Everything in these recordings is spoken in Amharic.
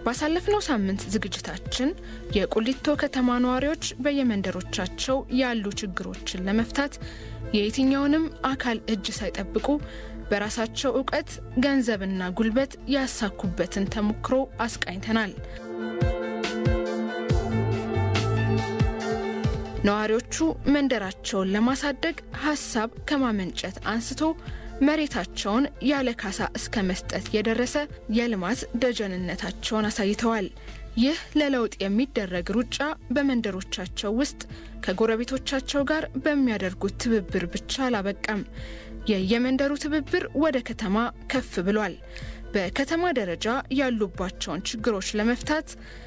ባሳለፍነው ሳምንት ዝግጅታችን የቁሊቶ ከተማ ነዋሪዎች በየመንደሮቻቸው ያሉ ችግሮችን ለመፍታት የየትኛውንም አካል እጅ ሳይጠብቁ በራሳቸው እውቀት ገንዘብና ጉልበት ያሳኩበትን ተሞክሮ አስቃኝተናል። ነዋሪዎቹ መንደራቸውን ለማሳደግ ሀሳብ ከማመንጨት አንስቶ መሬታቸውን ያለ ካሳ እስከ መስጠት የደረሰ የልማት ደጀንነታቸውን አሳይተዋል። ይህ ለለውጥ የሚደረግ ሩጫ በመንደሮቻቸው ውስጥ ከጎረቤቶቻቸው ጋር በሚያደርጉት ትብብር ብቻ አላበቃም። የየመንደሩ ትብብር ወደ ከተማ ከፍ ብሏል። በከተማ ደረጃ ያሉባቸውን ችግሮች ለመፍታት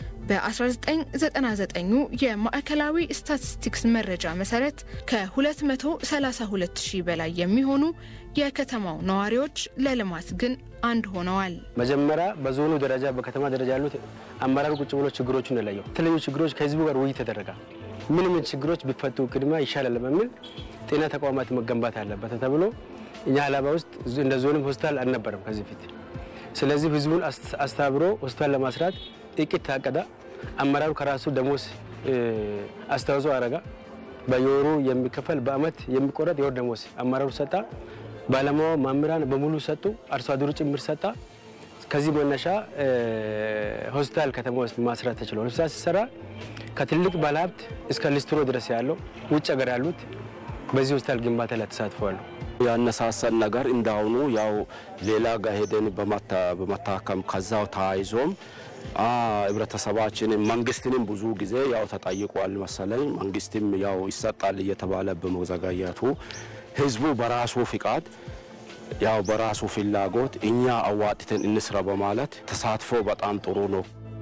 በ1999 የማዕከላዊ ስታቲስቲክስ መረጃ መሰረት ከ232 ሺህ በላይ የሚሆኑ የከተማው ነዋሪዎች ለልማት ግን አንድ ሆነዋል። መጀመሪያ በዞኑ ደረጃ በከተማ ደረጃ ያሉት አመራር ቁጭ ብሎ ችግሮቹን ለየው። የተለያዩ ችግሮች ከህዝቡ ጋር ውይይት ተደረገ። ምን ምን ችግሮች ቢፈቱ ቅድሚያ ይሻላል በሚል ጤና ተቋማት መገንባት አለበት ተብሎ እኛ ሀላባ ውስጥ እንደ ዞንም ሆስፒታል አልነበረም ከዚህ ፊት። ስለዚህ ህዝቡን አስተባብሮ ሆስፒታል ለማስራት እቅድ ታቀደ። አመራሩ ከራሱ ደሞዝ አስተዋጽኦ አረጋ። በየወሩ የሚከፈል በአመት የሚቆረጥ የወር ደሞዝ አመራሩ ሰጣ። ባለሙያው መምህራን በሙሉ ሰጡ። አርሶ አደሩ ጭምር ሰጣ። ከዚህ መነሻ ሆስፒታል ከተማ ውስጥ ማስራት ተችሏል። ሆስፒታል ሲሰራ ከትልቅ ባለሀብት እስከ ሊስትሮ ድረስ ያለው ውጭ ሀገር ያሉት በዚህ ሆስፒታል ግንባታ ላይ ተሳትፈዋል። ያነሳሳን ነገር እንዳሁኑ ያው ሌላ ጋር ሄደን በመታከም ከዛው ተያይዞም ህብረተሰባችንን መንግስትንም ብዙ ጊዜ ያው ተጠይቋል መሰለኝ። መንግስትም ያው ይሰጣል እየተባለ በመዘጋየቱ ህዝቡ በራሱ ፍቃድ ያው በራሱ ፍላጎት እኛ አዋጥተን እንስራ በማለት ተሳትፎ በጣም ጥሩ ነው።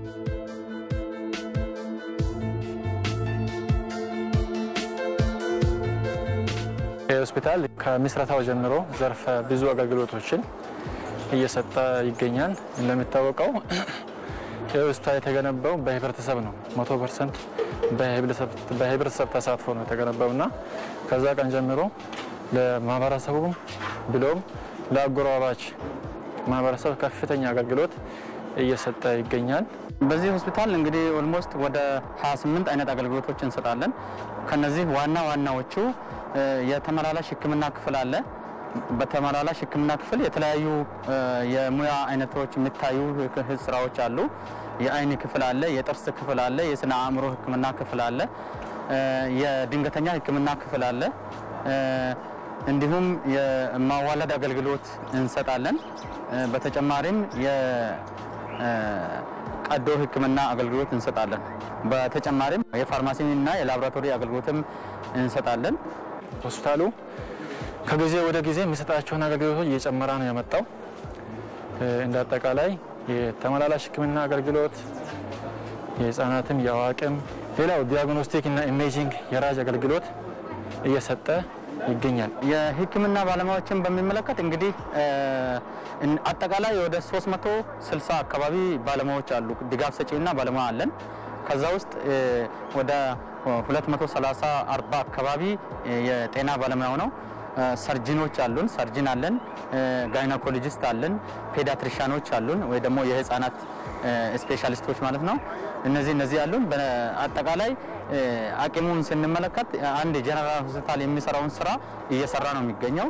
ይህ ሆስፒታል ከምስረታው ጀምሮ ዘርፈ ብዙ አገልግሎቶችን እየሰጠ ይገኛል። እንደሚታወቀው ይህ ሆስፒታል የተገነባው በህብረተሰብ ነው። መቶ ፐርሰንት በህብረተሰብ ተሳትፎ ነው የተገነባው እና ከዛ ቀን ጀምሮ ለማህበረሰቡ ብሎም ለአጎራባች ማህበረሰብ ከፍተኛ አገልግሎት እየሰጠ ይገኛል። በዚህ ሆስፒታል እንግዲህ ኦልሞስት ወደ 28 አይነት አገልግሎቶች እንሰጣለን። ከነዚህ ዋና ዋናዎቹ የተመላላሽ ሕክምና ክፍል አለ። በተመላላሽ ሕክምና ክፍል የተለያዩ የሙያ አይነቶች የሚታዩ ስራዎች አሉ። የአይን ክፍል አለ፣ የጥርስ ክፍል አለ፣ የስነ አእምሮ ሕክምና ክፍል አለ፣ የድንገተኛ ሕክምና ክፍል አለ። እንዲሁም የማዋለድ አገልግሎት እንሰጣለን። በተጨማሪም የቀዶ ሕክምና አገልግሎት እንሰጣለን። በተጨማሪም የፋርማሲና የላቦራቶሪ አገልግሎትም እንሰጣለን። ሆስፒታሉ ከጊዜ ወደ ጊዜ የሚሰጣቸውን አገልግሎቶች እየጨመረ ነው የመጣው። እንደ አጠቃላይ የተመላላሽ ህክምና አገልግሎት የህፃናትም የአዋቂም፣ ሌላው ዲያግኖስቲክ እና ኢሜጂንግ የራጅ አገልግሎት እየሰጠ ይገኛል። የህክምና ባለሙያዎችን በሚመለከት እንግዲህ አጠቃላይ ወደ 360 አካባቢ ባለሙያዎች አሉ። ድጋፍ ሰጪና ባለሙያ አለን። ከዛ ውስጥ ወደ 230 40 አካባቢ የጤና ባለሙያው ነው። ሰርጂኖች አሉን፣ ሰርጂን አለን፣ ጋይናኮሎጂስት አለን፣ ፔዲያትሪሻኖች አሉን ወይ ደግሞ የህፃናት ስፔሻሊስቶች ማለት ነው። እነዚህ እነዚህ አሉን። በአጠቃላይ አቅሙን ስንመለከት አንድ የጀነራል ሆስፒታል የሚሰራውን ስራ እየሰራ ነው የሚገኘው።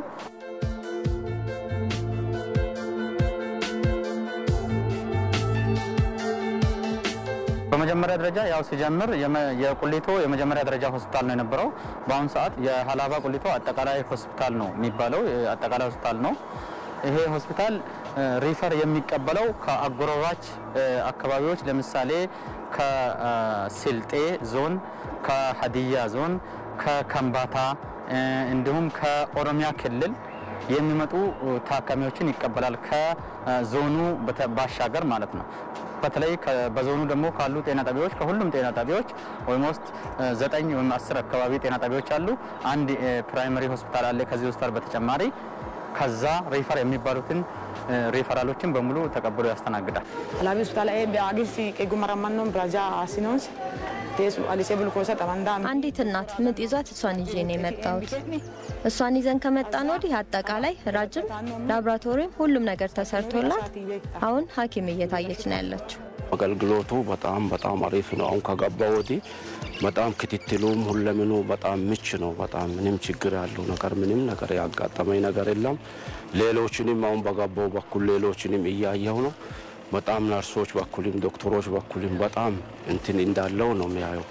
በመጀመሪያ ደረጃ ያው ሲጀምር የቁሊቶ የመጀመሪያ ደረጃ ሆስፒታል ነው የነበረው። በአሁኑ ሰዓት የሀላባ ቁሊቶ አጠቃላይ ሆስፒታል ነው የሚባለው፣ አጠቃላይ ሆስፒታል ነው። ይሄ ሆስፒታል ሪፈር የሚቀበለው ከአጎራባች አካባቢዎች ለምሳሌ ከስልጤ ዞን፣ ከሀዲያ ዞን፣ ከከምባታ እንዲሁም ከኦሮሚያ ክልል የሚመጡ ታካሚዎችን ይቀበላል። ከዞኑ ባሻገር ማለት ነው። በተለይ በዞኑ ደግሞ ካሉ ጤና ጣቢያዎች ከሁሉም ጤና ጣቢያዎች ኦልሞስት ዘጠኝ ወይም አስር አካባቢ ጤና ጣቢያዎች አሉ። አንድ ፕራይመሪ ሆስፒታል አለ። ከዚህ ሆስፒታል በተጨማሪ ከዛ ሪፈር የሚባሉትን ሪፈራሎችን በሙሉ ተቀብሎ ያስተናግዳል። Alaabni hospitaala eebbi agisi qeegumaramannoo biraaja asinos teessu alisee bulkoosa xabandaa አንዲት እናት ምጥ ይዟት እሷን ይዤ ነው የመጣሁት። እሷን ይዘን ከመጣን ወዲህ አጠቃላይ ራጅም ላቦራቶሪም ሁሉም ነገር ተሰርቶላት አሁን ሐኪም እየታየች ነው ያለችው። አገልግሎቱ በጣም በጣም አሪፍ ነው። አሁን ከገባ ወዲህ በጣም ክትትሉም ሁለምኑ በጣም ምች ነው። በጣም ምንም ችግር ያለው ነገር ምንም ነገር ያጋጠመኝ ነገር የለም። ሌሎችንም አሁን በገባው በኩል ሌሎችንም እያየው ነው። በጣም ነርሶች በኩልም ዶክተሮች በኩልም በጣም እንትን እንዳለው ነው የሚያየው።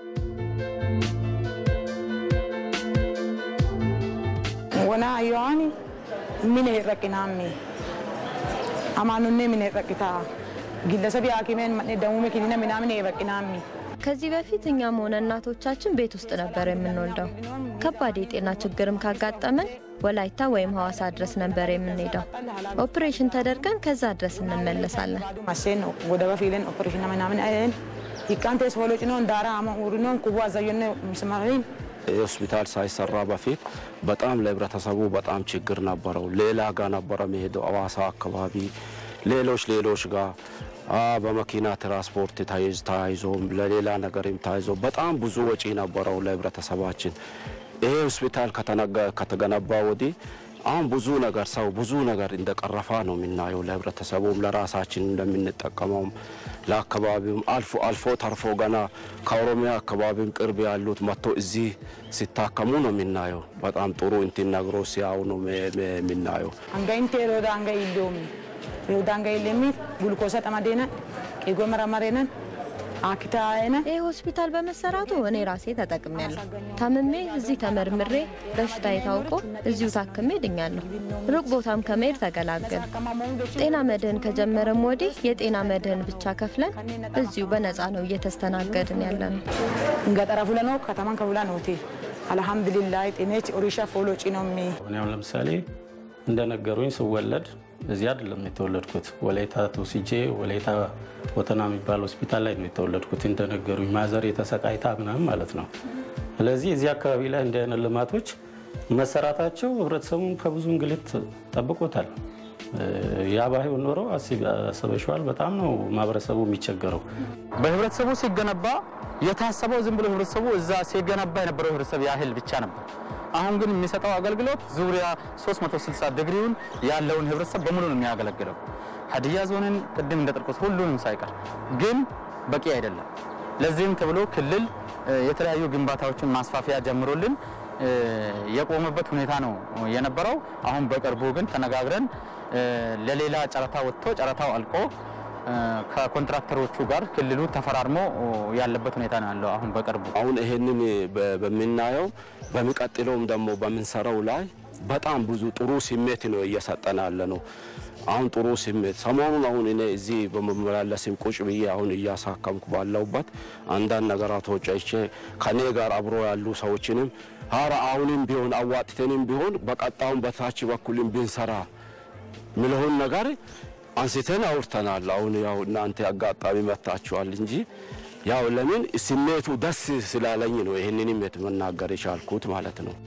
ወና አየዋኒ ሚነ ረቂናሚ አማኑኔ ሚነ ረቂታ ግለሰብ ሐኪሜን መኔ ደሙሜ ኪኒነ ምናምን ረቂናሚ ከዚህ በፊት እኛም ሆነ እናቶቻችን ቤት ውስጥ ነበር የምንወልደው። ከባድ የጤና ችግርም ካጋጠመን ወላይታ ወይም ሐዋሳ ድረስ ነበር የምንሄደው። ኦፕሬሽን ተደርገን ከዛ ድረስ እንመለሳለን። ማሴን ነው ወደ በፊልን ኦፕሬሽን ምናምን አይን ይቃንቴስ ወሎጭ ነው እንዳራ አማ ኡሪኖን ኩቡ አዛየነ ምስማሪን ሆስፒታል ሳይሰራ በፊት በጣም ለህብረተሰቡ በጣም ችግር ነበረው። ሌላ ጋር ነበረ መሄደው አዋሳ አካባቢ ሌሎች ሌሎች ጋር አ በመኪና ትራንስፖርት ተይዝ ተያይዞ ለሌላ ነገርም ተያይዞ በጣም ብዙ ወጪ ነበረው ለህብረተሰባችን። ይሄ ሆስፒታል ከተነገ- ከተገነባ ወዲህ አሁን ብዙ ነገር ሰው ብዙ ነገር እንደቀረፋ ነው የምናየው። ለህብረተሰቡም ለራሳችን እንደምንጠቀመውም ለአካባቢውም አልፎ አልፎ ተርፎ ገና ከኦሮሚያ አካባቢም ቅርብ ያሉት መጥቶ እዚህ ሲታከሙ ነው የምናየው። በጣም ጥሩ እንትን ነግሮ ሲያው ነው የምናየው። አንጋይንቴ ሮዳ አንጋይ ኢሎም ሮዳ አንጋይ ኢለሚት ጉልኮሳ ጠማዴነ ቄጎ መረመሬነን አክታየነ ይህ ሆስፒታል በመሰራቱ እኔ ራሴ ተጠቅሜያለሁ። ታምሜ እዚህ ተመርምሬ በሽታ የታውቆ እዚሁ ታክሜ ድኛለሁ። ሩቅ ቦታም ከመሄድ ተገላገል። ጤና መድህን ከጀመረም ወዲህ የጤና መድህን ብቻ ከፍለን እዚሁ በነፃ ነው እየተስተናገድን ያለ ነው። ገጠረ ፉለኖ ከተማን ከፉላ ነውቴ አልሐምዱሊላህ ጤኔች ኦሪሻ ፎሎ ጪኖሚ እኔ አሁን ለምሳሌ እንደነገሩኝ ስወለድ እዚህ አይደለም የተወለድኩት። ወላይታ ተወስጄ ወላይታ ወተና የሚባል ሆስፒታል ላይ ነው የተወለድኩት። እንደነገሩኝ ማዘር የተሰቃይታ ምናምን ማለት ነው። ስለዚህ እዚህ አካባቢ ላይ እንዲህ አይነት ልማቶች መሰራታቸው ህብረተሰቡን ከብዙ እንግልት ጠብቆታል። ያ ባይሆን ኖሮ አስበሽዋል፣ በጣም ነው ማህበረሰቡ የሚቸገረው። በህብረተሰቡ ሲገነባ የታሰበው ዝም ብሎ ህብረተሰቡ እዛ ሲገነባ የነበረው ህብረተሰብ ያህል ብቻ ነበር። አሁን ግን የሚሰጠው አገልግሎት ዙሪያ 360 ዲግሪውን ያለውን ህብረተሰብ በሙሉ ነው የሚያገለግለው። ሀዲያ ዞንን ቅድም እንደጠቀስኩት ሁሉንም ሳይቀር ግን በቂ አይደለም። ለዚህም ተብሎ ክልል እ፣ የተለያዩ ግንባታዎችን ማስፋፊያ ጀምሮልን እ፣ የቆመበት ሁኔታ ነው የነበረው። አሁን በቅርቡ ግን ተነጋግረን እ፣ ለሌላ ጨረታ ወጥቶ ጨረታው አልቆ እ፣ ከኮንትራክተሮቹ ጋር ክልሉ ተፈራርሞ ያለበት ሁኔታ ነው ያለው አሁን በቅርቡ አሁን ይሄንን በ- በምናየው በሚቀጥለውም ደግሞ በምንሰራው ላይ በጣም ብዙ ጥሩ ስሜት ነው እየሰጠን ያለ ነው። አሁን ጥሩ ስሜት ሰሞኑን አሁን እኔ እዚህ በመመላለስም ቁጭ ብዬ አሁን እያሳከምኩ ባለሁበት አንዳንድ ነገራቶች አይቼ ከኔ ጋር አብሮ ያሉ ሰዎችንም ሀራ አሁንም ቢሆን አዋጥተንም ቢሆን በቀጣዩም በታች በኩልም ብንሰራ ምለውን ነገር አንስተን አውርተናል። አሁን ያው እናንተ አጋጣሚ መታችኋል እንጂ ያው ለምን ስሜቱ ደስ ስላለኝ ነው ይህንንም የት መናገር የቻልኩት ማለት ነው።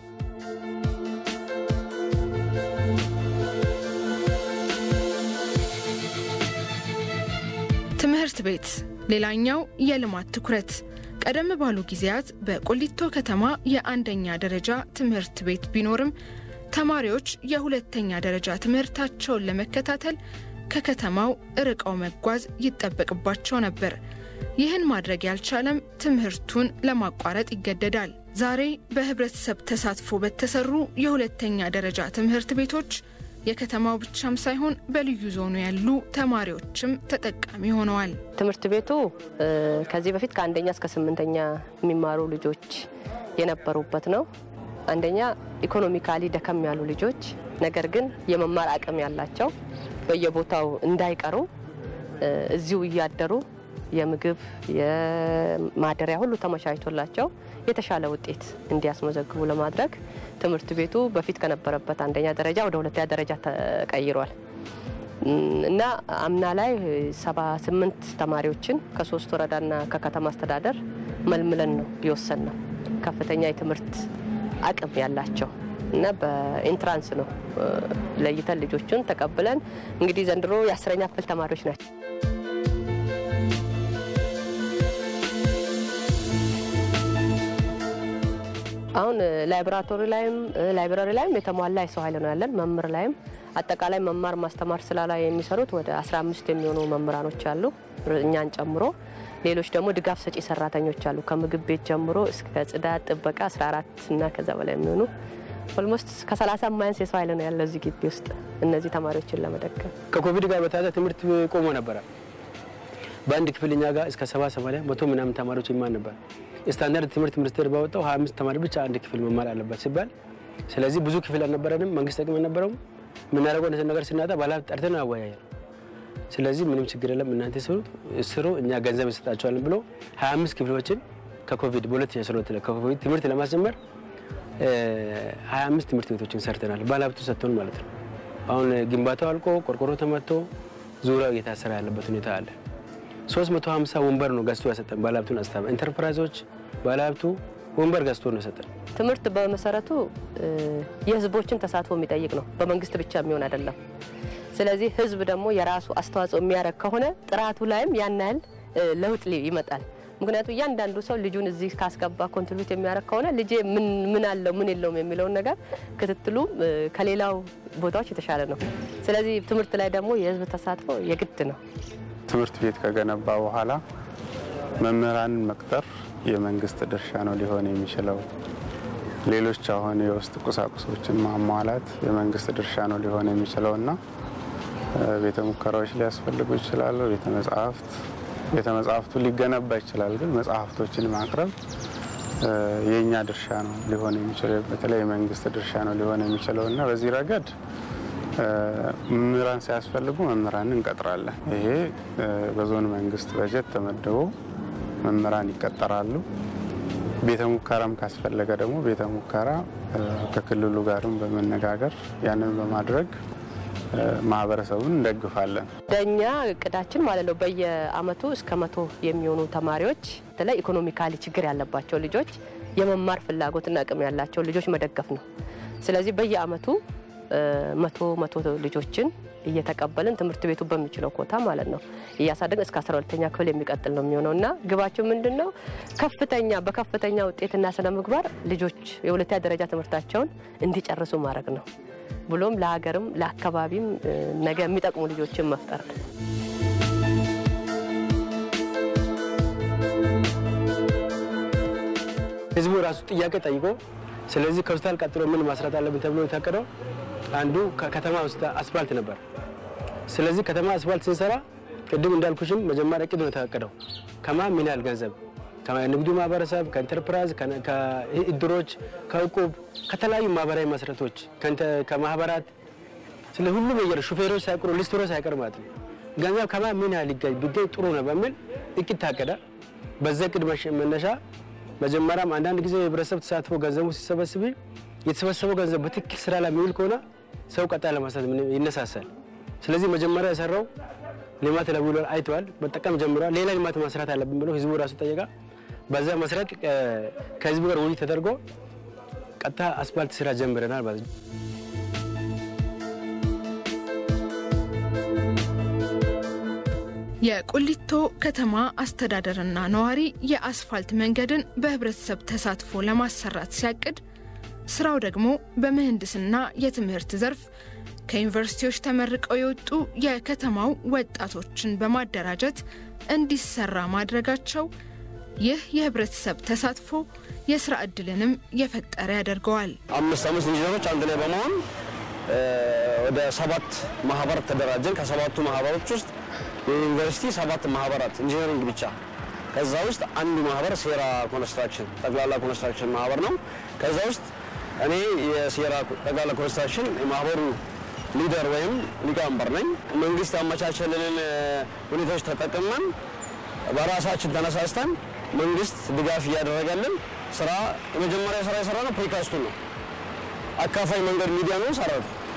ትምህርት ቤት ሌላኛው የልማት ትኩረት። ቀደም ባሉ ጊዜያት በቆሊቶ ከተማ የአንደኛ ደረጃ ትምህርት ቤት ቢኖርም ተማሪዎች የሁለተኛ ደረጃ ትምህርታቸውን ለመከታተል ከከተማው ርቀው መጓዝ ይጠበቅባቸው ነበር። ይህን ማድረግ ያልቻለም ትምህርቱን ለማቋረጥ ይገደዳል። ዛሬ በህብረተሰብ ተሳትፎ በተሰሩ የሁለተኛ ደረጃ ትምህርት ቤቶች የከተማው ብቻም ሳይሆን በልዩ ዞኑ ያሉ ተማሪዎችም ተጠቃሚ ሆነዋል። ትምህርት ቤቱ እ፣ ከዚህ በፊት ከአንደኛ እስከ ስምንተኛ የሚማሩ ልጆች የነበሩበት ነው። አንደኛ ኢኮኖሚካሊ ደከም ያሉ ልጆች ነገር ግን የመማር አቅም ያላቸው በየቦታው እንዳይቀሩ እ፣ እዚሁ እያደሩ የምግብ የማደሪያ ሁሉ ተመቻችቶላቸው የተሻለ ውጤት እንዲያስመዘግቡ ለማድረግ ትምህርት ቤቱ በፊት ከነበረበት አንደኛ ደረጃ ወደ ሁለተኛ ደረጃ ተቀይሯል እም፣ እና አምና ላይ ሰባ ስምንት ተማሪዎችን ከሶስት ወረዳና ከከተማ አስተዳደር መልምለን ነው የወሰን ነው ከፍተኛ የትምህርት አቅም ያላቸው እና በኢንትራንስ ነው እ፣ ለይተን ልጆቹን ተቀብለን እንግዲህ ዘንድሮ የአስረኛ ክፍል ተማሪዎች ናቸው። አሁን ላይብራቶሪ ላይም ላይብራሪ ላይም የተሟላ የሰው ኃይል ነው ያለን። መምህር ላይም አጠቃላይ መማር ማስተማር ስራ ላይ የሚሰሩት ወደ 15 የሚሆኑ መምህራኖች አሉ። እኛን ጨምሮ ሌሎች ደግሞ ድጋፍ ሰጪ ሰራተኞች አሉ። ከምግብ ቤት ጀምሮ እስከ ጽዳት፣ ጥበቃ 14 እና ከዛ በላይ የሚሆኑ ኦልሞስት ከ30 የማያንስ የሰው ኃይል ነው ያለው እዚህ ግቢ ውስጥ እነዚህ ተማሪዎችን ለመደገፍ። ከኮቪድ ጋር በተያያዘ ትምህርት ቆሞ ነበረ። በአንድ ክፍል እኛ ጋር እስከ ሰባ ሰማንያ መቶ ምናምን ተማሪዎች ይማር ነበር። ስታንዳርድ ትምህርት ሚኒስቴር ባወጣው 25 ተማሪ ብቻ አንድ ክፍል መማር አለበት ሲባል፣ ስለዚህ ብዙ ክፍል አልነበረንም። መንግስት አቅም አልነበረውም። የምናደርገው ነገር ስናጣ ባለሀብት ጠርተን አወያያል። ስለዚህ ምንም ችግር የለም እናንተ ስሩ ስሩ እኛ ገንዘብ እንሰጣቸዋለን ብሎ 25 ክፍሎችን ከኮቪድ በ2012 ላይ ከኮቪድ ትምህርት ለማስጀመር 25 ትምህርት ቤቶችን ሰርተናል። ባለሀብቱ ሰጥቶን ማለት ነው። አሁን ግንባታው አልቆ ቆርቆሮ ተመቶ ዙሪያው እየታሰረ ያለበት ሁኔታ አለ። 350 ወንበር ነው ገዝቶ ያሰጠን ባለሀብቱን አስታባ ኢንተርፕራይዞች ባለሀብቱ ወንበር ገዝቶ ነው የሰጠን። ትምህርት በመሰረቱ የህዝቦችን ተሳትፎ የሚጠይቅ ነው። በመንግስት ብቻ የሚሆን አይደለም። ስለዚህ ህዝብ ደግሞ የራሱ አስተዋጽኦ የሚያደርግ ከሆነ ጥራቱ ላይም ያን ያህል ለውጥ ይመጣል። ምክንያቱም እያንዳንዱ ሰው ልጁን እዚህ ካስገባ ኮንትሪቢዩት የሚያደርግ ከሆነ ልጄ ምን አለው ምን የለውም የሚለውን ነገር ክትትሉ ከሌላው ቦታዎች የተሻለ ነው። ስለዚህ ትምህርት ላይ ደግሞ የህዝብ ተሳትፎ የግድ ነው። ትምህርት ቤት ከገነባ በኋላ መምህራንን መቅጠር የመንግስት ድርሻ ነው ሊሆን የሚችለው። ሌሎች አሁን የውስጥ ቁሳቁሶችን ማሟላት የመንግስት ድርሻ ነው ሊሆን የሚችለው እና ቤተ ሙከራዎች ሊያስፈልጉ ይችላሉ። ቤተ መጽሐፍት ቤተ መጽሐፍቱ ሊገነባ ይችላል፣ ግን መጽሐፍቶችን ማቅረብ የእኛ ድርሻ ነው ሊሆን የሚችለው በተለይ የመንግስት ድርሻ ነው ሊሆን የሚችለው እና በዚህ ረገድ መምህራን ሲያስፈልጉ መምህራን እንቀጥራለን። ይሄ በዞን መንግስት በጀት ተመድቦ መምህራን ይቀጠራሉ። ቤተ ሙከራም ካስፈለገ ደግሞ ቤተ ሙከራ ከክልሉ ጋርም በመነጋገር ያንን በማድረግ ማህበረሰቡን እንደግፋለን። እንደኛ እቅዳችን ማለት ነው በየአመቱ እስከ መቶ የሚሆኑ ተማሪዎች በተለይ ኢኮኖሚካሊ ችግር ያለባቸው ልጆች የመማር ፍላጎትና አቅም ያላቸው ልጆች መደገፍ ነው። ስለዚህ በየአመቱ መቶ መቶ ልጆችን እየተቀበልን ትምህርት ቤቱ በሚችለው ኮታ ማለት ነው እያሳደግን እስከ 12ተኛ ክፍል የሚቀጥል ነው የሚሆነው እና ግባቸው ምንድን ነው? ከፍተኛ በከፍተኛ ውጤትና ስነ ምግባር ልጆች የሁለተኛ ደረጃ ትምህርታቸውን እንዲጨርሱ ማድረግ ነው ብሎም ለሀገርም ለአካባቢም ነገ የሚጠቅሙ ልጆችን መፍጠር ነው። ህዝቡ ራሱ ጥያቄ ጠይቆ ስለዚህ ከሆስፒታል ቀጥሎ ምን ማስራት አለብን ተብሎ የታቀደው አንዱ ከተማ ውስጥ አስፋልት ነበር። ስለዚህ ከተማ አስፋልት ስንሰራ ቅድም እንዳልኩሽም መጀመሪያ እቅድ ነው የተፈቀደው። ከማ ምን ያህል ገንዘብ ከንግዱ ማህበረሰብ፣ ከኢንተርፕራይዝ፣ ከእድሮች፣ ከእቁብ፣ ከተለያዩ ማህበራዊ መሰረቶች፣ ከማህበራት ስለ ሁሉም የር ሹፌሮች ሳይቀሩ ሊስትሮች ሳይቀር ማለት ነው ገንዘብ ከማ ምን ያህል ይገኝ ቢገኝ ጥሩ ነው በሚል እቅድ ታቀደ። በዛ እቅድ መነሻ መጀመሪያም አንዳንድ ጊዜ የህብረተሰብ ተሳትፎ ገንዘቡ ሲሰበስብ የተሰበሰበው ገንዘብ በትክክል ስራ ላይ የሚውል ከሆነ ሰው ቀጣይ ለማሳት ይነሳሳል። ስለዚህ መጀመሪያ የሰራው ልማት ለውሎ አይተዋል፣ መጠቀም ጀምሯል። ሌላ ልማት መስራት አለብን ብሎ ህዝቡ ራሱ ጠየቃ። በዛ መሰረት ከህዝቡ ጋር ውይይት ተደርጎ ቀጥታ አስፋልት ስራ ጀምረናል ማለት ነው። የቁሊቶ ከተማ አስተዳደርና ነዋሪ የአስፋልት መንገድን በህብረተሰብ ተሳትፎ ለማሰራት ሲያቅድ ስራው ደግሞ በምህንድስና የትምህርት ዘርፍ ከዩኒቨርሲቲዎች ተመርቀው የወጡ የከተማው ወጣቶችን በማደራጀት እንዲሰራ ማድረጋቸው ይህ የህብረተሰብ ተሳትፎ የስራ እድልንም የፈጠረ ያደርገዋል። አምስት አምስት ኢንጂነሮች አንድ ላይ በመሆን ወደ ሰባት ማህበር ተደራጀን። ከሰባቱ ማህበሮች ውስጥ የዩኒቨርሲቲ ሰባት ማህበራት ኢንጂነሪንግ ብቻ። ከዛ ውስጥ አንዱ ማህበር ሴራ ኮንስትራክሽን ጠቅላላ ኮንስትራክሽን ማህበር ነው። ከዛ ውስጥ እኔ የሴራ ጠቅላላ ኮንስትራክሽን የማህበሩ ሊደር ወይም ሊቀመንበር ነኝ። መንግስት ያመቻቸልንን ሁኔታዎች ተጠቅመን በራሳችን ተነሳስተን መንግስት ድጋፍ እያደረገልን ስራ የመጀመሪያ ስራ የሰራ ነው ፕሪካስቱን ነው። አካፋይ መንገድ ሚዲያ ነው ሰራ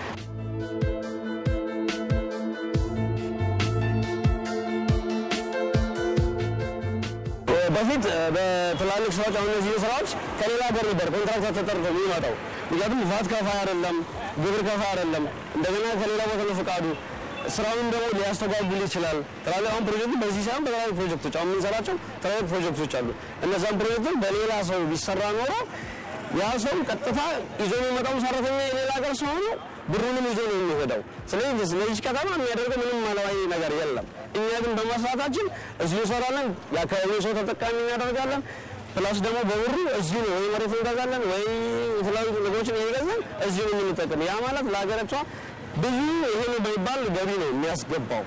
በፊት በትላልቅ ስራዎች አሁን እነዚህ ስራዎች ከሌላ ሀገር ነበር ኮንትራክተር ተጠርቶ የሚመጣው። ምክንያቱም ቫት ከፋይ አይደለም፣ ግብር ከፋይ አይደለም። እንደገና ከሌላ ቦታ ነው ፈቃዱ። ስራውን ደግሞ ሊያስተጓጉል ይችላል። ትላልቅ አሁን ፕሮጀክቱ በዚህ ሳይሆን በተለያዩ ፕሮጀክቶች አሁን የምንሰራቸው ትላልቅ ፕሮጀክቶች አሉ። እነዛን ፕሮጀክቶች በሌላ ሰው ቢሰራ ኖሮ ያ ሰው ቀጥታ ይዞ የሚመጣው ሰራተኛ የሌላ ሀገር ስለሆነ ብሩንም ይዞ ነው የሚሄደው። ስለዚህ ለዚህ ከተማ የሚያደርገው ምንም ማለዋይ ነገር የለም። እኛ ግን በመስራታችን እዚሁ እንሰራለን፣ የአካባቢው ሰው ተጠቃሚ እናደርጋለን። ፕላስ ደግሞ በብሩ እዚሁ ነው ወይ መሬት እንገዛለን ወይ የተለያዩ ነገሮችን እየገዛን እዚሁ ነው የምንጠቀም። ያ ማለት ለሀገሪቷ ብዙ ይሄ ነው በሚባል ገቢ ነው የሚያስገባው።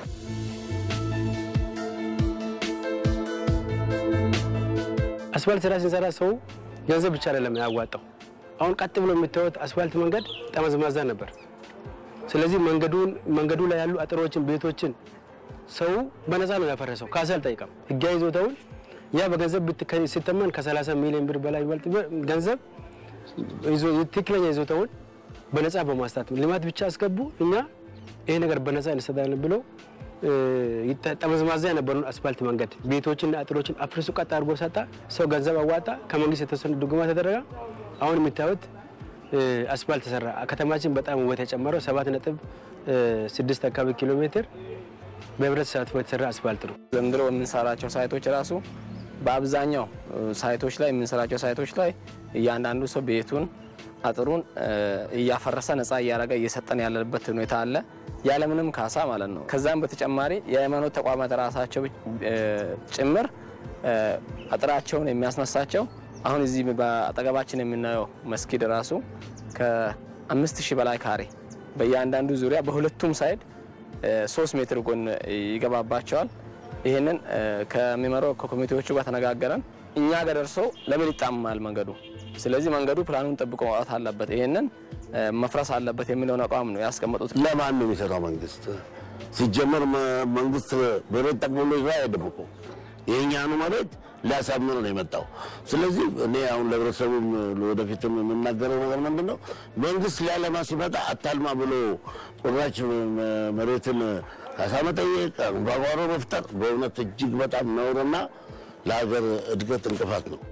አስፋልት ስራ ስንሰራ ሰው ገንዘብ ብቻ አይደለም ያዋጣው። አሁን ቀጥ ብሎ የምታዩት አስፋልት መንገድ ጠመዝማዛ ነበር። ስለዚህ መንገዱን መንገዱ ላይ ያሉ አጥሮችን፣ ቤቶችን ሰው በነፃ ነው ያፈረሰው፣ ካሳ አልጠይቀም። ህጋዊ ይዞታውን ያ በገንዘብ ብትከ- ሲተመን ከ30 ሚሊዮን ብር በላይ የሚበልጥ ብር- ገንዘብ ይዞ ትክክለኛ ይዞታውን በነፃ በማስታት ልማት ብቻ አስገቡ። እኛ ይሄ ነገር በነፃ እንሰጣለን ብሎ እ፣ ይተ- ጠመዝማዛ የነበረውን አስፋልት መንገድ ቤቶችና አጥሮችን አፍርሱ ቀጥ አድርጎ ሰጣ። ሰው ገንዘብ አዋጣ። ከመንግስት የተወሰነ ድጎማ ተደረገ። አሁን የምታዩት እ፣ አስፋልት ተሰራ። ከተማችን በጣም ውበት የጨመረው ሰባት ነጥብ እ፣ ስድስት አካባቢ ኪሎ ሜትር በህብረት ተሳትፎ የተሰራ አስፋልት ነው። ዘንድሮ የምንሰራቸው ሳይቶች ራሱ በአብዛኛው እ፣ ሳይቶች ላይ የምንሰራቸው ሳይቶች ላይ እያንዳንዱ ሰው ቤቱን አጥሩን እ፣ እያፈረሰ ነፃ እያደረገ እየሰጠን ያለበት ሁኔታ አለ፣ ያለምንም ካሳ ማለት ነው። ከዛም በተጨማሪ የሃይማኖት ተቋማት ራሳቸው እ፣ ጭምር እ፣ አጥራቸውን የሚያስነሳቸው አሁን እዚህ በአጠገባችን የምናየው መስጊድ ራሱ ከአምስት ሺህ በላይ ካሬ በእያንዳንዱ ዙሪያ በሁለቱም ሳይድ እ፣ ሶስት ሜትር ጎን ይገባባቸዋል። ይህንን እ፣ ከሚመራው ከኮሚቴዎቹ ጋር ተነጋገረን እኛ ጋር ደርሶ ለምን ይጣመማል መንገዱ? ስለዚህ መንገዱ ፕላኑን ጠብቆ ማውጣት አለበት፣ ይህንን እ፣ መፍረስ አለበት የሚለውን አቋም ነው ያስቀመጡት። ለማን ነው የሚሰራው? መንግስት ሲጀመር መ- መንግስት መሬት ጠቅልሎ ይዞ አይደብቁ የእኛኑ መሬት ሊያሳምር ነው የመጣው። ስለዚህ እኔ አሁን ለህብረተሰቡም ለወደፊትም የምናገረው ነገር ምንድን ነው፣ መንግስት ሊያለማ ሲመጣ አታልማ ብሎ ቁራጭ መ- መሬትን ካሳ መጠየቅ፣ አምባጓሮ መፍጠር በእውነት እጅግ በጣም ነውርና ለሀገር እድገት እንቅፋት ነው።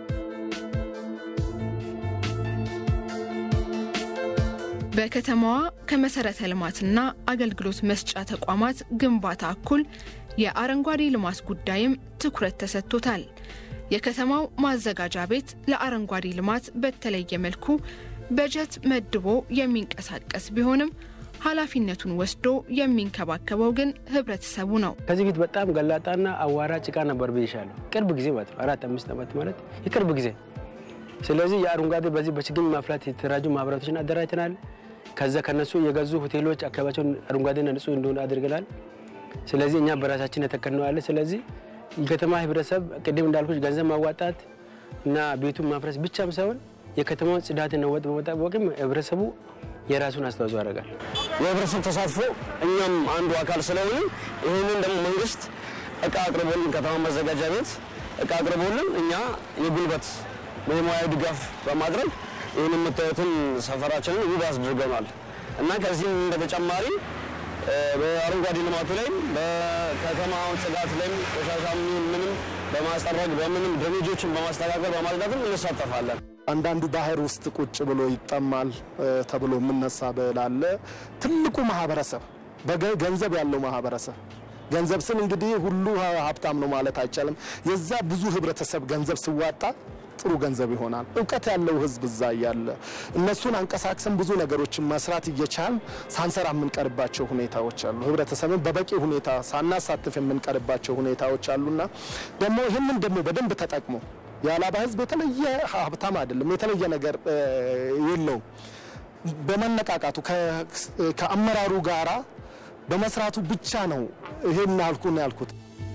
በከተማዋ ከመሰረተ ልማትና አገልግሎት መስጫ ተቋማት ግንባታ እኩል የአረንጓዴ ልማት ጉዳይም ትኩረት ተሰጥቶታል። የከተማው ማዘጋጃ ቤት ለአረንጓዴ ልማት በተለየ መልኩ በጀት መድቦ የሚንቀሳቀስ ቢሆንም ኃላፊነቱን ወስዶ የሚንከባከበው ግን ህብረተሰቡ ነው። ከዚህ ፊት በጣም ገላጣና አዋራ ጭቃ ነበር ብይሻለሁ። ቅርብ ጊዜ ማለት ነው አራት አምስት ዓመት ማለት የቅርብ ጊዜ። ስለዚህ የአረንጓዴ በዚህ በችግኝ ማፍላት የተደራጁ ማህበራቶችን አደራጅተናል። ከዛ ከነሱ የገዙ ሆቴሎች አካባቢያቸውን አረንጓዴና ንጹህ እንደሆነ አድርገናል። ስለዚህ እኛ በራሳችን የተከልነው አለ። ስለዚህ የከተማ ህብረተሰብ ቅድም እንዳልኩች ገንዘብ ማዋጣት እና ቤቱን ማፍረስ ብቻም ሳይሆን የከተማውን ጽዳትና ወጥ በመጠበቅም ህብረተሰቡ የራሱን አስተዋጽኦ ያደርጋል። የህብረተሰብ ተሳትፎ እኛም አንዱ አካል ስለሆነ ይህንን ደግሞ መንግስት እቃ አቅርቦልን ከተማ ማዘጋጃ ቤት እቃ አቅርቦልን እኛ የጉልበት የሙያዊ ድጋፍ በማድረግ ይህን የምታዩትን ሰፈራችንን ውብ አስድርገናል እና ከዚህም በተጨማሪ እ፣ በአረንጓዴ ልማቱ ላይም በከተማውን ጽዳት ላይም ቆሻሻ ምንም በማስጠረግ በምንም ድሬጆችን በማስተካከል በማጽዳትም እንሳተፋለን። አንዳንዱ ባህር ውስጥ ቁጭ ብሎ ይጠማል እ፣ ተብሎ የምነሳ ብላለ ትልቁ ማህበረሰብ በገ- ገንዘብ ያለው ማህበረሰብ ገንዘብ ስል እንግዲህ ሁሉ ሀ- ሀብታም ነው ማለት አይቻልም። የዛ ብዙ ህብረተሰብ ገንዘብ ሲዋጣ ጥሩ ገንዘብ ይሆናል። እውቀት ያለው ህዝብ እዛ እያለ እነሱን አንቀሳቅሰን ብዙ ነገሮችን መስራት እየቻል ሳንሰራ የምንቀርባቸው ሁኔታዎች አሉ። ህብረተሰብን በበቂ ሁኔታ ሳናሳትፍ የምንቀርባቸው ሁኔታዎች አሉና ደግሞ ይህንን ደግሞ በደንብ ተጠቅሞ የአላባ ህዝብ የተለየ ሀብታም አይደለም፣ የተለየ ነገር እ፣ የለውም። በመነቃቃቱ ከ- ከአመራሩ ጋራ በመስራቱ ብቻ ነው ይሄን ያልኩ ነው ያልኩት።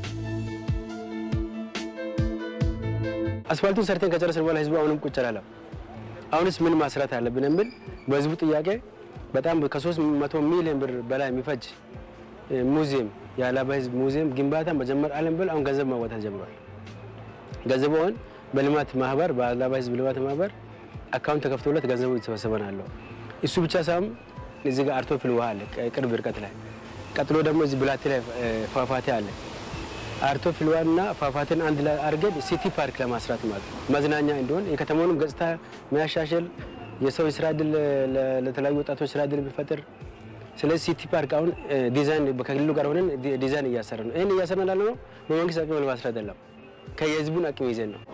አስፋልቱን ሰርተን ከጨረስን በኋላ ህዝቡ አሁንም ቁጭ አላለም። አሁንስ ምን ማስራት አለብን የሚል በህዝቡ ጥያቄ በጣም ከሶስት መቶ ሚሊዮን ብር በላይ የሚፈጅ እ፣ ሙዚየም የአላባ ህዝብ ሙዚየም ግንባታ መጀመር አለን ብል አሁን ገንዘብ ማዋጣት ጀምሯል። ገንዘቡ አሁን በልማት ማህበር በአላባ ህዝብ ልማት ማህበር አካውንት ተከፍቶለት ገንዘቡ እየተሰበሰበ ነው ያለው። እሱ ብቻ ሳይሆን እዚህ ጋር አርቶ ፍል ውሃ አለ ቅርብ ርቀት ላይ። ቀጥሎ ደግሞ እዚህ ብላቴ ላይ እ፣ ፏፏቴ አለ። አርቶ ፍልዋና ፏፏቴን አንድ ላይ አድርገን ሲቲ ፓርክ ለማስራት ማለት ነው። መዝናኛ እንዲሆን የከተማውንም ገጽታ የሚያሻሽል የሰው የስራ እድል ለ- ለተለያዩ ወጣቶች ስራ እድል የሚፈጥር ስለዚህ ሲቲ ፓርክ አሁን እ፣ ዲዛይን ከክልሉ ጋር ሆነን ዲ- ዲዛይን እያሰረ ነው። ይህን እያሰረ ያለ ነው በመንግስት አቅም ለማስራት አይደለም፣ ከየህዝቡን አቅም ይዘን ነው።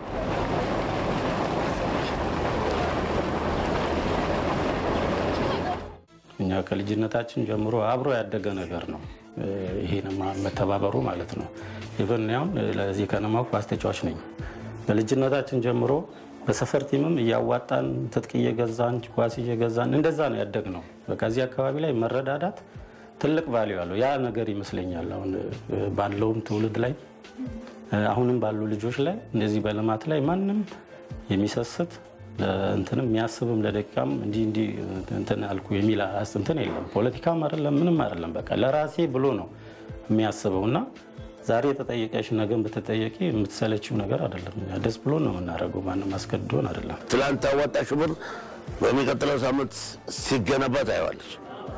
እኛ ከልጅነታችን ጀምሮ አብሮ ያደገ ነገር ነው። እ፣ ይሄን መተባበሩ ማለት ነው። ኢቨን አሁን ለዚህ ከነማው ኳስ ተጫዋች ነኝ። በልጅነታችን ጀምሮ በሰፈር ቲምም እያዋጣን ትጥቅ እየገዛን ኳስ እየገዛን እንደዛ ነው ያደግ ነው። በቃ እዚህ አካባቢ ላይ መረዳዳት ትልቅ ቫሊዩ አለው። ያ ነገር ይመስለኛል አሁን ባለውም ትውልድ ላይ አሁንም ባሉ ልጆች ላይ እንደዚህ በልማት ላይ ማንም የሚሰስት እንትንም የሚያስብም ለደቂቃም እንዲህ እንዲህ እንትን አልኩ የሚል እንትን የለም። ፖለቲካም አይደለም ምንም አይደለም። በቃ ለራሴ ብሎ ነው የሚያስበው እና ዛሬ የተጠየቀሽ ነገን ብትጠየቂ የምትሰለችው ነገር አይደለም። ደስ ብሎ ነው የምናደርገው። ማንም አስገድዶን አይደለም። ትላንት ያዋጣሽው ብር በሚቀጥለው ሳምንት ሲገነባ ታየዋለች።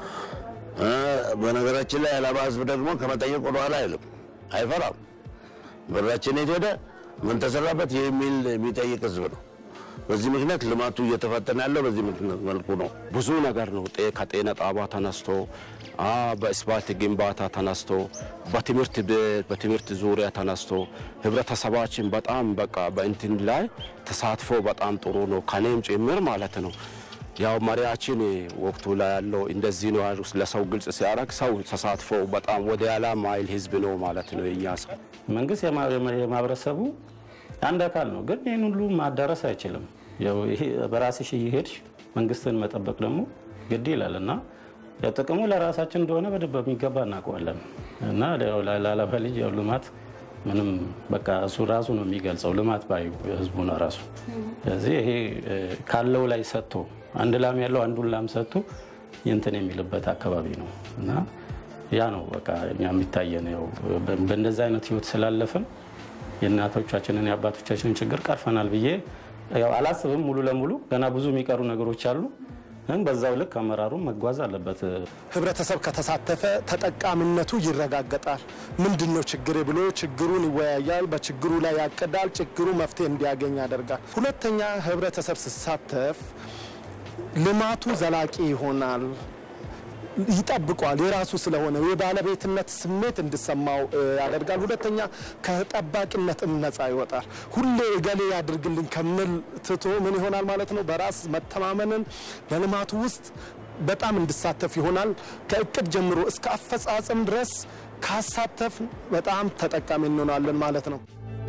በነገራችን ላይ የአላባ ህዝብ ደግሞ ከመጠየቅ ወደኋላ አይልም፣ አይፈራም። ብራችን የት ሄደ፣ ምን ተሰራበት የሚል የሚጠይቅ ህዝብ ነው። በዚህ ምክንያት ልማቱ እየተፈጠነ ያለው በዚህ መልኩ ነው። ብዙ ነገር ነው። ከጤና ጣባ ተነስቶ በስፓልት ግንባታ ተነስቶ በትምህርት ቤት በትምህርት ዙሪያ ተነስቶ ህብረተሰባችን በጣም በቃ በእንትን ላይ ተሳትፎ በጣም ጥሩ ነው፣ ከኔም ጭምር ማለት ነው። ያው መሪያችን ወቅቱ ላይ ያለው እንደዚህ ነው ያሉ ለሰው ግልጽ ሲያደርግ ሰው ተሳትፎ በጣም ወደ ያላ ማይል ህዝብ ነው ማለት ነው። የኛ ሰው መንግስት የማህበረሰቡ አንድ አካል ነው፣ ግን ይህን ሁሉ ማዳረስ አይችልም። በራስሽ እየሄድሽ መንግስትን መጠበቅ ደግሞ ግድ ይላል እና ጥቅሙ ለራሳችን እንደሆነ በደንብ በሚገባ እናውቀዋለን እና ለአላባ ልጅ ያው ልማት ምንም በቃ እሱ ራሱ ነው የሚገልጸው ልማት ባዩ ህዝቡ ነው ራሱ። ስለዚህ ይሄ ካለው ላይ ሰጥቶ አንድ ላም ያለው አንዱን ላም ሰጥቶ እንትን የሚልበት አካባቢ ነው እና ያ ነው በቃ እኛ የሚታየን ያው በእንደዚህ አይነት ህይወት ስላለፍን የእናቶቻችንን የአባቶቻችንን ችግር ቀርፈናል ብዬ ያው አላስብም። ሙሉ ለሙሉ ገና ብዙ የሚቀሩ ነገሮች አሉ። ግን በዛው ልክ አመራሩ መጓዝ አለበት። ህብረተሰብ ከተሳተፈ ተጠቃሚነቱ ይረጋገጣል። ምንድን ነው ችግር ብሎ ችግሩን ይወያያል፣ በችግሩ ላይ ያቅዳል፣ ችግሩ መፍትሄ እንዲያገኝ ያደርጋል። ሁለተኛ ህብረተሰብ ሲሳተፍ ልማቱ ዘላቂ ይሆናል፣ ይጠብቋል። የራሱ ስለሆነ የባለቤትነት ስሜት እንዲሰማው ያደርጋል። ሁለተኛ ከጠባቂነት ነጻ ይወጣል። ሁሌ እገሌ ያድርግልን ከምል ትቶ ምን ይሆናል ማለት ነው? በራስ መተማመንን በልማቱ ውስጥ በጣም እንዲሳተፍ ይሆናል። ከእቅድ ጀምሮ እስከ አፈጻጸም ድረስ ካሳተፍ በጣም ተጠቃሚ እንሆናለን ማለት ነው።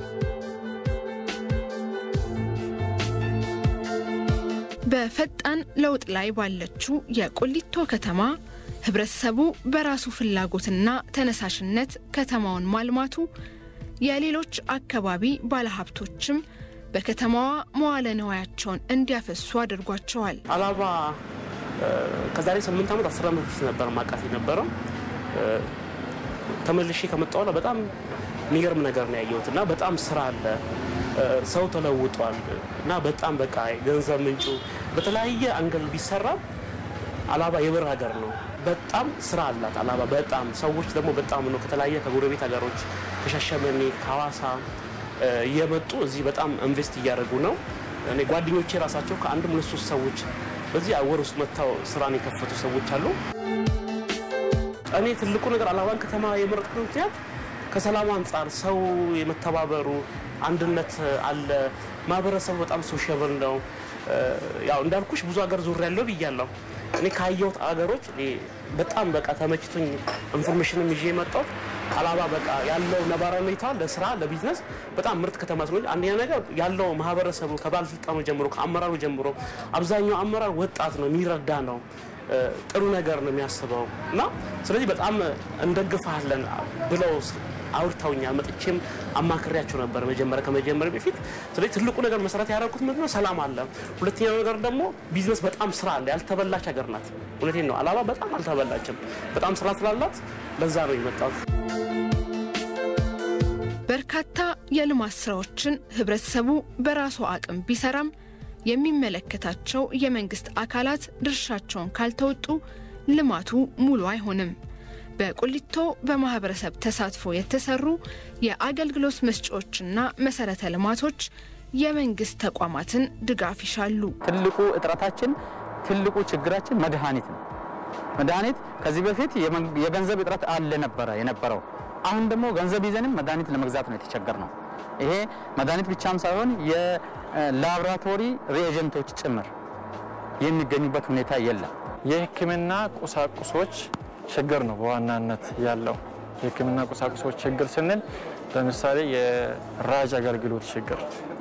በፈጣን ለውጥ ላይ ባለችው የቆሊቶ ከተማ ህብረተሰቡ በራሱ ፍላጎትና ተነሳሽነት ከተማውን ማልማቱ የሌሎች አካባቢ ባለሀብቶችም በከተማዋ መዋለ ንዋያቸውን እንዲያፈሱ አድርጓቸዋል። አላባ ከዛሬ ስምንት ዓመት አስር ዓመት በፊት ነበር ማቃት የነበረው። ተመልሼ ከመጣሁ በኋላ በጣም የሚገርም ነገር ነው ያየሁት እና በጣም ስራ አለ፣ ሰው ተለውጧል እና በጣም በቃ ገንዘብ ምንጩ በተለያየ አንገል ቢሰራ አላባ የብር ሀገር ነው። በጣም ስራ አላት አላባ። በጣም ሰዎች ደግሞ በጣም ነው ከተለያየ ከጎረቤት ሀገሮች ከሻሸመኔ ከሐዋሳ እየመጡ እዚህ በጣም ኢንቨስት እያደረጉ ነው። እኔ ጓደኞቼ ራሳቸው ከአንድም ሁለት ሶስት ሰዎች በዚህ ወር ውስጥ መጥተው ስራን የከፈቱ ሰዎች አሉ። እኔ ትልቁ ነገር አላባን ከተማ የመረጥኩት ምክንያት ከሰላም አንጻር ሰው የመተባበሩ አንድነት አለ። ማህበረሰቡ በጣም ሶሻብል ነው። ያው እንዳልኩሽ ብዙ ሀገር ዙር ያለው ብያለሁ። እኔ ካየሁት አገሮች በጣም በቃ ተመችቶኝ ኢንፎርሜሽንም ይዤ የመጣሁት አላባ በቃ ያለው ነባራዊ ሁኔታ ለስራ ለቢዝነስ በጣም ምርጥ ከተማ ስለሆነች፣ አንደኛ ነገር ያለው ማህበረሰቡ ከባለስልጣኑ ጀምሮ ከአመራሩ ጀምሮ አብዛኛው አመራር ወጣት ነው፣ የሚረዳ ነው፣ ጥሩ ነገር ነው የሚያስበው እና ስለዚህ በጣም እንደግፋለን ብለው አውርተውኛል። መጥቼም አማክሬያቸው ነበር መጀመሪያ ከመጀመሪያ በፊት። ስለዚህ ትልቁ ነገር መሰረት ያደረኩት ምንድነው ሰላም አለ። ሁለተኛው ነገር ደግሞ ቢዝነስ በጣም ስራ አለ። ያልተበላች ሀገር ናት። እውነቴን ነው። አላባ በጣም አልተበላችም። በጣም ስራ ስላላት ለዛ ነው የመጣሁት። በርካታ የልማት ስራዎችን ህብረተሰቡ በራሱ አቅም ቢሰራም የሚመለከታቸው የመንግስት አካላት ድርሻቸውን ካልተወጡ ልማቱ ሙሉ አይሆንም። በቁሊቶ በማህበረሰብ ተሳትፎ የተሰሩ የአገልግሎት መስጫዎችና መሰረተ ልማቶች የመንግስት ተቋማትን ድጋፍ ይሻሉ። ትልቁ እጥረታችን ትልቁ ችግራችን መድኃኒት ነው። መድኃኒት ከዚህ በፊት የገንዘብ እጥረት አለ ነበረ የነበረው። አሁን ደግሞ ገንዘብ ይዘንም መድኃኒት ለመግዛት ነው የተቸገር ነው። ይሄ መድኃኒት ብቻም ሳይሆን የላቦራቶሪ ሪኤጀንቶች ጭምር የሚገኙበት ሁኔታ የለም። የሕክምና ቁሳቁሶች ችግር ነው በዋናነት ያለው። የሕክምና ቁሳቁሶች ችግር ስንል ለምሳሌ የራጅ አገልግሎት ችግር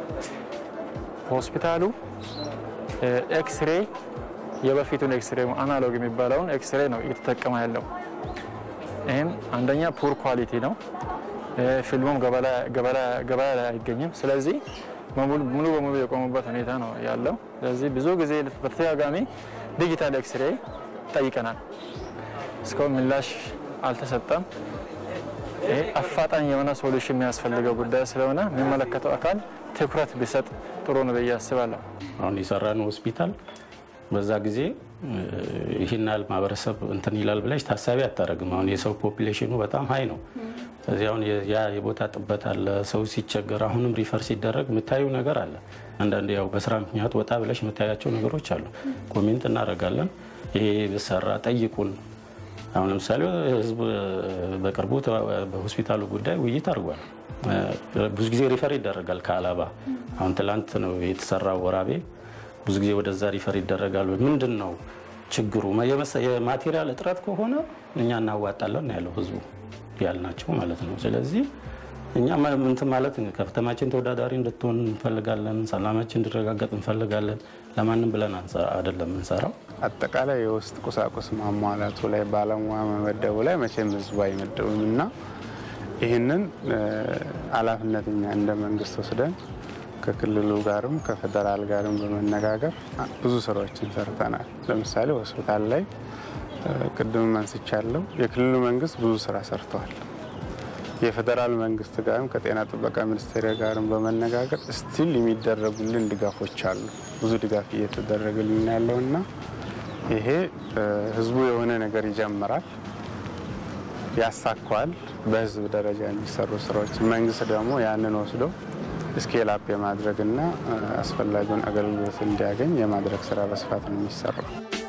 ሆስፒታሉ ኤክስሬ የበፊቱን ኤክስሬ አናሎግ የሚባለውን ኤክስሬ ነው እየተጠቀመ ያለው። ይህም አንደኛ ፑር ኳሊቲ ነው። ፊልሙም ገበያ ላይ አይገኝም። ስለዚህ ሙሉ በሙሉ የቆሙበት ሁኔታ ነው ያለው። ስለዚህ ብዙ ጊዜ በተደጋጋሚ ዲጂታል ኤክስሬ ጠይቀናል። እስካሁን ምላሽ አልተሰጠም። ይሄ አፋጣኝ የሆነ ሶሉሽን የሚያስፈልገው ጉዳይ ስለሆነ የሚመለከተው አካል ትኩረት ቢሰጥ ጥሩ ነው ብዬ አስባለሁ። አሁን የሰራነው ሆስፒታል በዛ ጊዜ ይህን ያህል ማህበረሰብ እንትን ይላል ብለሽ ታሳቢ አታደርግም። አሁን የሰው ፖፕሌሽኑ በጣም ሀይ ነው። ስለዚህ አሁን ያ የቦታ ጥበት አለ። ሰው ሲቸገር አሁንም ሪፈር ሲደረግ የምታዩ ነገር አለ። አንዳንድ ያው በስራ ምክንያት ወጣ ብለሽ የምታያቸው ነገሮች አሉ። ኮሜንት እናደርጋለን። ይሄ ብሰራ ጠይቁን። አሁን ለምሳሌ ህዝብ በቅርቡ በሆስፒታሉ ጉዳይ ውይይት አድርጓል። ብዙ ጊዜ ሪፈር ይደረጋል ከአላባ። አሁን ትላንት ነው የተሰራው ወራቤ ብዙ ጊዜ ወደዛ ሪፈር ይደረጋል። ምንድን ነው ችግሩ? የማቴሪያል እጥረት ከሆነ እኛ እናዋጣለን ነው ያለው ህዝቡ ያልናቸው ማለት ነው። ስለዚህ እኛ እንትን ማለት ከተማችን ተወዳዳሪ እንድትሆን እንፈልጋለን። ሰላማችን እንዲረጋገጥ እንፈልጋለን። ለማንም ብለን አይደለም የምንሰራው። አጠቃላይ የውስጥ ቁሳቁስ ማሟላቱ ላይ ባለሙያ መመደቡ ላይ መቼም ህዝቡ አይመደቡም እና ይህንን ኃላፊነት እኛ እንደ መንግስት ወስደን ከክልሉ ጋርም ከፌደራል ጋርም በመነጋገር ብዙ ስራዎችን ሰርተናል። ለምሳሌ ሆስፒታል ላይ ቅድም አንስቻለሁ። የክልሉ መንግስት ብዙ ስራ ሰርተዋል። የፌዴራል መንግስት ጋርም ከጤና ጥበቃ ሚኒስቴር ጋርም በመነጋገር ስቲል የሚደረጉልን ድጋፎች አሉ። ብዙ ድጋፍ እየተደረገልን ያለውና ይሄ ህዝቡ የሆነ ነገር ይጀምራል፣ ያሳካዋል። በህዝብ ደረጃ የሚሰሩ ስራዎች መንግስት ደግሞ ያንን ወስዶ ስኬል አፕ የማድረግና አስፈላጊውን አገልግሎት እንዲያገኝ የማድረግ ስራ በስፋት ነው የሚሰራው።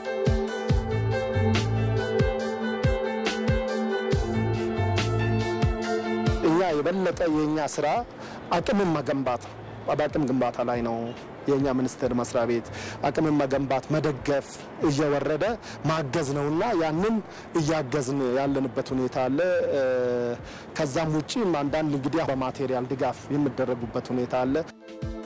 እኛ የበለጠ የእኛ ስራ አቅምን መገንባት ነው። በአቅም ግንባታ ላይ ነው የእኛ ሚኒስቴር መስሪያ ቤት አቅምን መገንባት፣ መደገፍ፣ እየወረደ ማገዝ ነውና ያንን እያገዝን ያለንበት ሁኔታ አለ። ከዛም ውጭ አንዳንድ እንግዲህ በማቴሪያል ድጋፍ የሚደረጉበት ሁኔታ አለ።